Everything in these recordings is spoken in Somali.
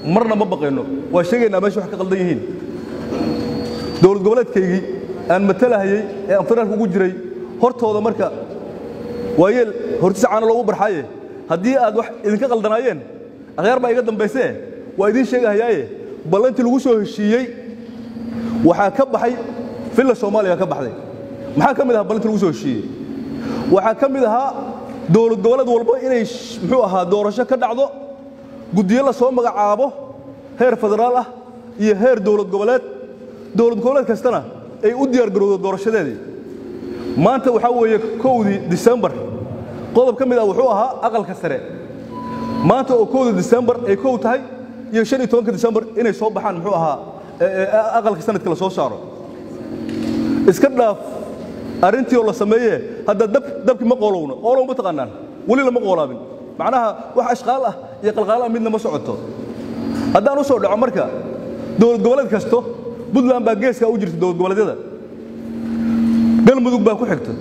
marna ma baqayno waa sheegaynaa meesha wax ka qaldan yihiin dowlad goboleedkaygii aan matalahayey ee aan federaalka ugu jiray hortooda marka waayeel hortiisa caana loogu barxaaye haddii aad wax idinka qaldanaayeen akhyaar baa iga dambaysee waa idiin sheegahayaaye ballantii lagu soo heshiiyey waxaa ka baxay villa soomaaliya ka baxday maxaa ka mid ahaa ballantii lagu soo heshiiyey waxaa ka mid ahaa dowlad goboleed walba inay muxuu ahaa doorasho ka dhacdo guddiyo la soo magacaabo heer federaal ah iyo heer dowlad goboleed dowlad goboleed kastana ay u diyaar garowdo doorashadeedii maanta waxaa weeye kowdii disembar qodob ka mid ah wuxuu ahaa aqalka sare maanta oo kowdii disembar ay kow tahay iyo shan iyo tobanka disembar inay soo baxaan muxuu ahaa aqalka sanadka la soo saaro iska dhaaf arrintii oo la sameeye hadda dab dabkii ma qoolowno oolow ma taqaanaan weli lama qoolaabin macnaha wax ashqaal ah iyo qalqaal ah midna ma socoto haddaan u soo dhaco marka dowlad goboleed kasto puntland baa geeskaa u jirta dowlad goboleedyada galmudug baa ku xigta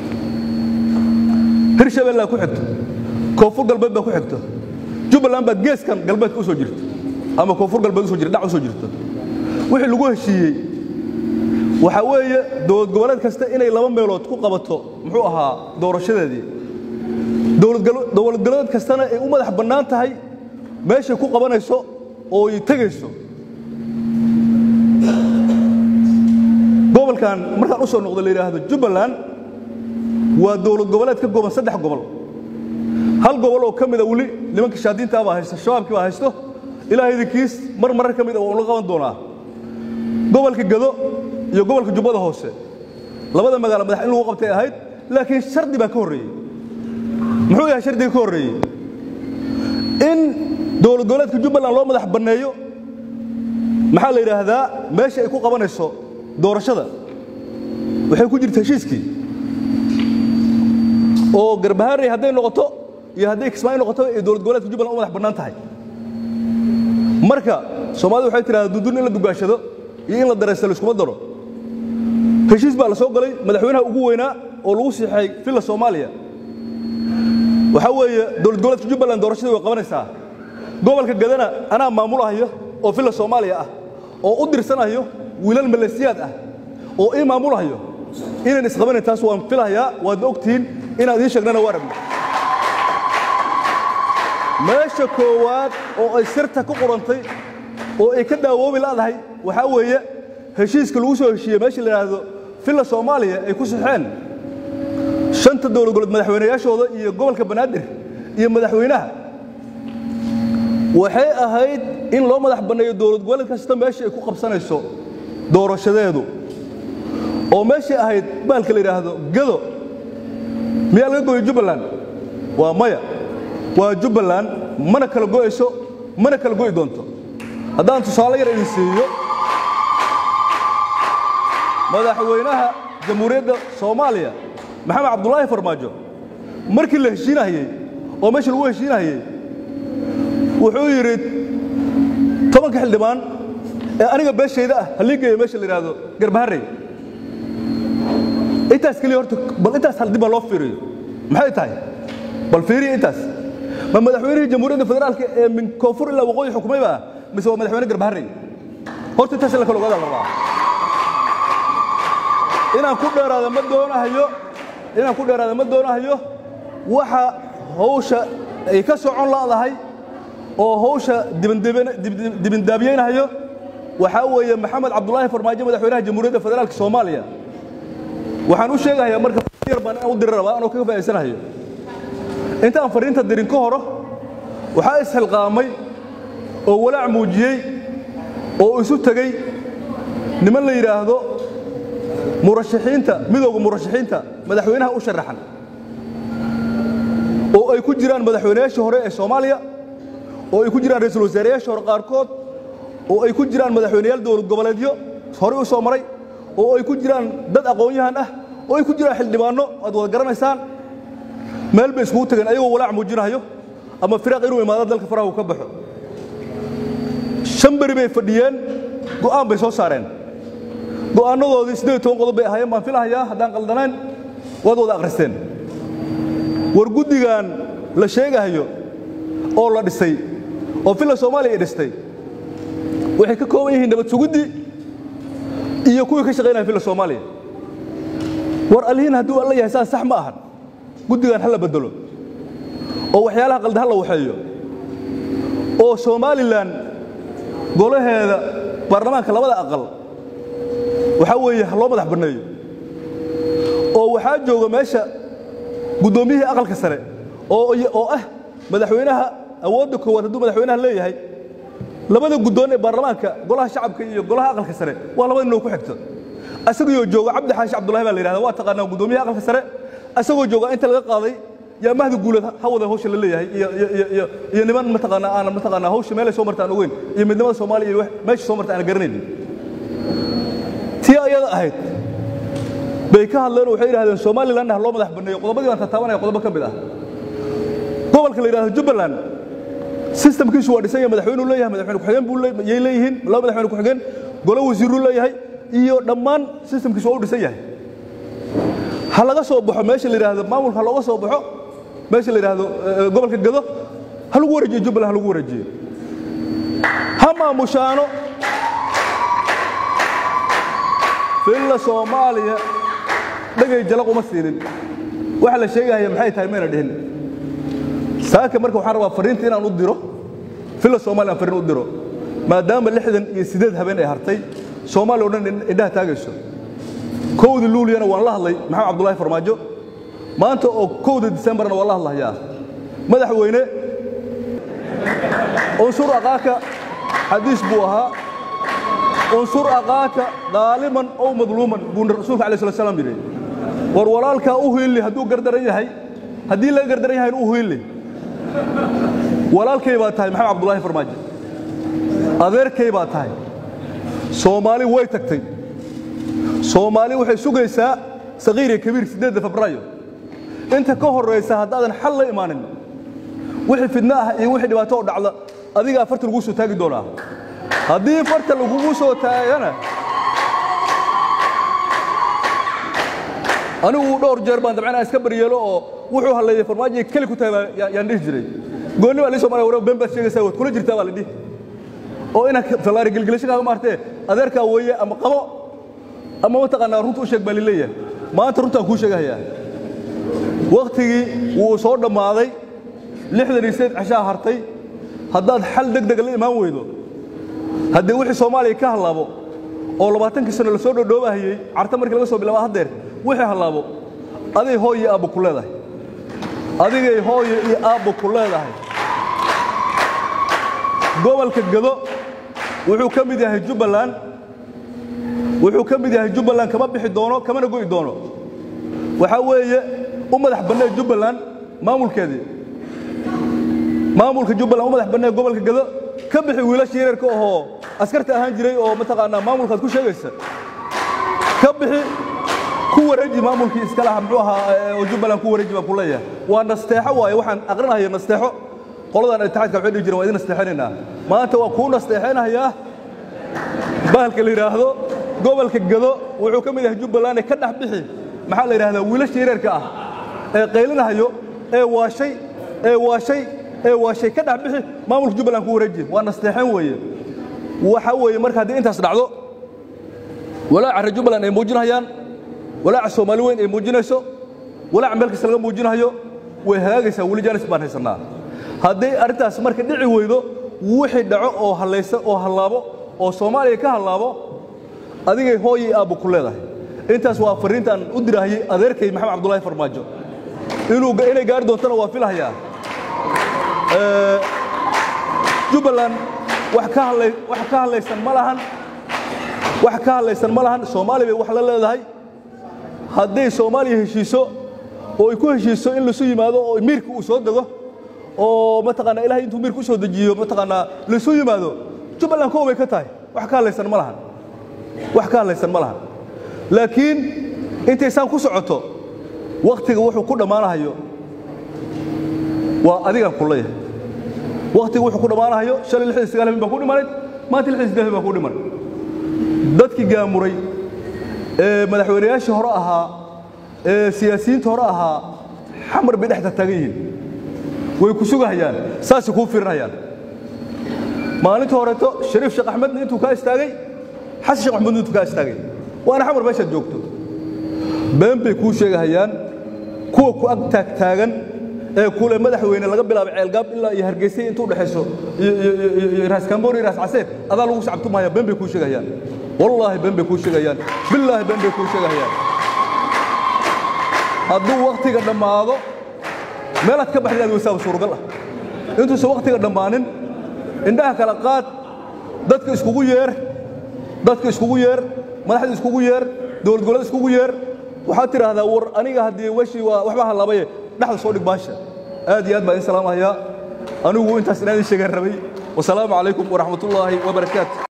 hirshabellaa ku xigta koonfur galbeed baa ku xigta jubbaland baa geeskan galbeedka u soo jirta ama koonfur galbeed usoo jirta dhac u soo jirta wixii lagu heshiiyey waxaa weeye dowlad goboleed kasta inay laba meelood ku qabato muxuu ahaa doorashadeedii dowlad goboleed kastana ay u madax bannaan tahay meeshay ku qabanayso oo ay tegayso gobolkan markaan u soo noqdo la yidhaahdo jubbaland waa dowlad goboleed ka kooban saddex gobol hal gobol oo ka mida weli nimanka shaadiintaa baa haysta shabaabkii baa haysto ilaahay idinkiis mar marar ka mid a waan la qaban doonaa gobolka gado iyo gobolka jubbada hoose labada magaalo madax in lagu qabtay ahayd laakiin shardi baa ka horreeyey muxuu yahay shardiga ka horreeyey in dowlad goboleedka jubbaland loo madax banneeyo maxaa la yidhaahdaa meesha ay ku qabanayso doorashada waxay ku jirta heshiiskii oo garbaharey hadday noqoto iyo hadday kismaayo noqoto ay dowlad goboleedka jubbaland u madax bannaan tahay marka soomaalida waxay tidhahdaa dundun in la dugaashado iyo in la daraysta laiskuma daro heshiis baa la soo galay madaxweynaha ugu weynaa oo lagu siixay villa soomaaliya waxaa weeye dowlad goboleedka jubbaland doorashadii way qabanaysaa gobolka gadana anaa maamulahayo oo villa soomaaliya ah oo u dirsanayo wiilal maleesiyaad ah oo ii maamulahayo inaan isqabanayn taas waan filahayaa waadna ogtihiin inaan idiin sheegnana waa rabna meesha koowaad oo ay sirta ku qorantay oo ay ka daawoobi la'dahay waxaa weeye heshiiska lagu soo heshiiyey meesha la yidhaahdo villa soomaaliya ay ku saxeen shanta dowlad goboleed madaxweynayaashooda iyo gobolka banaadir iyo madaxweynaha waxay ahayd in loo madax banneeyo dowlad goboleed kasta meesha ay ku qabsanayso doorashadeedu oo meeshay ahayd baalka la yidhaahdo gado miyaa laga gooyey jubbaland waa maya waa jubbaland mana kala go'ayso mana kala go'i doonto haddaan tusaale yar idin siiyo madaxweynaha jamhuuriyadda soomaaliya maxamed cabdulaahi farmaajo markii la heshiinahayey oo meesha lagu heshiinahayey wuxuu yidhi tobanka xildhibaan ee aniga beeshayda ah halii geeyo meesha la yidhaahdo garbaharey intaas keliya horta bal intaas hal dib baa loo fiiriyo maxay tahay bal fiiriya intaas ma madaxweynihii jamhuuriyadda federaalka ee min koonfur ilaa waqooyi xukumay baa mise waa madaxweyne garbaharey horta intaas in la kala ogaada la rabaa inaan ku dheeraada ma doonahayo inaan ku dheeraada ma doonahayo waxa hawsha ay ka socon la'dahay oo hawsha dibindaabiyeynahayo waxaa weeye maxamed cabdulaahi farmaajo madaxweynaha jamhuuriyadda federaalka soomaaliya waxaan u sheegahayaa marka yar baan inaan u diri rabaa anoo kaga faa'iidsanahayo intaan fariinta dirin ka horo waxaa isxilqaamay oo walaac muujiyey oo isu tegey niman la yidhaahdo murashaxiinta midowga murashaxiinta madaxweynaha u sharaxan oo ay ku jiraan madaxweynayaashii hore ee soomaaliya oo ay ku jiraan ra'iisul wasaareyaashii hore qaarkood oo ay ku jiraan madaxweynayaal dowlad goboleedyo horey u soo maray oo ay ku jiraan dad aqoon-yahan ah oo ay ku jiraan xildhibaanno aad wada garanaysaan meel bay iskugu tageen ayagoo walaac muujinahayo ama firaaq inuu imaado dalka faraha uu ka baxo shan beri bay fadhiyeen go'aan bay soo saareen go'aannadoodii siddeed toban qodob bay ahaayeen baan filahayaa haddaan qaldanayn waad wada akhristeen war guddigan la sheegahayo oo la dhisay oo villa soomaaliya ay dhistay waxay ka kooban yihiin nabad suguddii iyo kuwii ka shaqaynaya filla soomaaliya war allihiin hadduu alla yahay saas sax ma ahan guddigan ha la bedelo oo waxyaalaha qalda ha la waxeeyo oo somalilan golaheeda baarlamaanka labada aqal waxaa weeye ha loo madax banneeyo oo waxaa jooga meesha guddoomiyihii aqalka sare oo oo ah madaxweynaha awoodda koowaad hadduu madaxweynaha leeyahay labada guddoon ee baarlamaanka golaha shacabka iyo golaha aqalka sare waa labada inoo ku xigto asagoo jooga cabdi xaashi cabdullahi baa la yidhahda waa taqaanaa guddoomiyaha aqalka sare asagoo jooga inta laga qaaday yaa mahdi guuleed ha wada hawsha la leeyahay iyo iyo iyo iyo iyo niman mataqaanaa aanan mataqaanaa hawsha meelay soo marta aan ogeyn iyo midnimada soomaaliya iyo meesha soo marta aan garanaynin tii ayada ahayd bay ka hadleen oo waxay yidhahdeen somaliland ha loo madax banneeyo qodobadii baan tataabanaya qodobo ka mid ah gobolka la yidhahdo jubbaland sistamkiisu waa dhisan yahay madaxweynuu leeyahay madaxweyne ku-xigeen buu yay leeyihiin laba madaxweyne ku-xigeen golo wasiiruu leeyahay iyo dhammaan sistamkiisu waa u dhisan yahay ha laga soo baxo meesha la yidhaahdo maamulka ha looga soo baxo meesha la yidhaahdo gobolka gado ha lagu wareejiyo jubbaland ha lagu wareejiyo ha maamushaano filla soomaaliya dhegay jalaq uma siinin waxa la sheegahaya maxay tahay mayna dhihin saaka marka waxaan rabaa fariinta inaan u diro filla soomaaliya aan fariin u diro maadaama lixdan iyo siddeed habeen ay hartay soomaaliya o dhan indhaha taagayso kowda luuliyana waan la hadlay maxamed cabdullaahi farmaajo maanta oo kowda disembarna waan la hadlahayaa madaxweyne unsur aqaaka xadiis buu ahaa unsur aqaaka daaliman ow madluuman buu rasuulka alai slat slam yidhi war walaalkaa u hiilli hadduu gardaran yahay haddii laga gardaran yahay u hiilli walaalkay baa tahay maxamed cabdullaahi farmaajo adeerkay baa tahay soomaali way tagtay soomaali waxay sugaysaa sakiir iyo kabiir siddeedda febraayo inta ka horraysa haddaadan xal la imaanin wixii fidno ah iyo wixii dhibaato oo dhacda adigaa farta laguu soo taagi doonaa haddii farta lagugu soo taagana anigu dhowr jeer baan dabcan iska baryeelo oo wuxuu halleeyey farmaajo keli ku tahay yaan dhihi jiray goonni baa lii soomaliya war been baad sheegaysaa waad kula jirtaa baa la dhihi oo inaad fallaari gelgelasho kaaga maartee adeerkaa weeye ama qabo ama mataqaanaa runta u sheeg baa lileeyahay maanta runtaan kuu sheegahayaa wakhtigii wuu soo dhammaaday lixdan iyo sideed cashaa hartay haddaad xal deg dega la imaan weydo haddii wixii soomaaliya ka hallaabo oo labaatankii sano la soo dhodhoobahayey carta markii laga soo bilaaba haddeer wixii hallaabo aday hooy iyo aabbo ku leedahay adigay hooyo iyo aabbo ku leedahay gobolka gado wuxuu ka mid yahay jubbaland wuxuu ka mid yahay jubbaland kama bixi doono kamana go'i doono waxaa weeye u madax bannee jubbaland maamulkeedii maamulka jubbaland u madax bannee gobolka gado ka bixi wiilasha yareerka ahoo askarta ahaan jiray oo mataqaanaa maamulkaad ku sheegaysa ka bixi ku wareeji maamulkii iska laha muxuu ahaa oo jubbaland ku wareeji baan ku leeyahay waa nasteexo waaye waxaan aqrinahayo nasteexo qoladan itixaadka waxay dhihi jireen waa idin nasteexinaynaa maanta waa kuu nasteexinayaa bahalka la yidhaahdo gobolka gado wuxuu ka mid yahay jubbaland ee ka dhex bixi maxaa la yidhahdaa wiilasha yareerka ah ee qaylinahayo ee waashay ee waashay ee waashay ka dhex bixi maamulka jubbaland ku wareeji waa nasteexin weeye waxa weeye marka haddii intaas dhacdo walaaca reer jubbaland ay muujinayaan walaaca soomaali weyn ay muujinayso walaaca meel kasta laga muujinayo way hagaagaysaa weli jaanis baan haysannaa haddii arrintaas marka dhici weydo wixii dhaco oo hallaysa oo hallaabo oo soomaaliya ka hallaabo adigay hooyay aabbo ku leedahay intaas waa fariintaan u dirahayey adeerkay maxamed cabdullaahi farmaajo inuu inay gaari doontana waa filahayaa jubbaland wax ka hadlay wax ka hadlaysan ma lahan wax ka hadlaysan ma lahan soomaaliya bay wax la leedahay hadday soomaaliya heshiiso oo ay ku heshiiso in lasu yimaado oo miirka uu soo dego oo mataqaanaa ilahay intuu miirka u soo dejiyo mataqaanaa lasu yimaado jubbaland kow bay ka tahay wax ka hadlaysan ma lahan wax ka hadlaysan ma lahan laakiin intay saan ku socoto wakhtiga wuxuu ku dhammaanahayo waa adigaan ku leeyahay wakhtiga wuxuu ku dhammaanahayo shalay lixdan sagaal habeen baa ku dhimanayd maanta lixdan siddeed habeen baa ku dhiman dadkii gaamuray ee madaxweynayaashii hore ahaa ee siyaasiyiinta hore ahaa xamar bay dhexda taagan yihiin way ku sugahayaan saasay kuu fiirinayaan maalinta horeeto shariif sheekh axmedna intuu kaa istaagay xasan sheekh maxamuudna intuu kaa istaagay waana xamar meeshaad joogto been bay kuu sheegahayaan kuwa ku ag taagtaagan ee kule madaxweyne laga bilaabo ceelgaab ilaa iyo hargeysay intuu dhexayso iyo raas kamboor iyo raas caseer adaa lagu sacabtumaya been bay kuu sheegahayaan wallaahi been bay kuu sheegayaan billaahi been bay kuu sheegahayaan hadduu wakhtiga dhammaado meelaad ka baxda inaad weysaaba suuragal ah intuusan wakhtiga dhammaanin indhaha kala qaad dadka iskugu yeer dadka iskugu yeer madaxda iskugu yeer dowlad goboleed iskugu yeer waxaad tidhaahdaa war aniga haddii weshii waa waxba halabaye dhexda soo dhig baasha aad iyo aad baan idin salaamahayaa anigu intaas inaan idin sheegaan rabay wasalaamu calaykum waraxmatullaahi wabarakaatu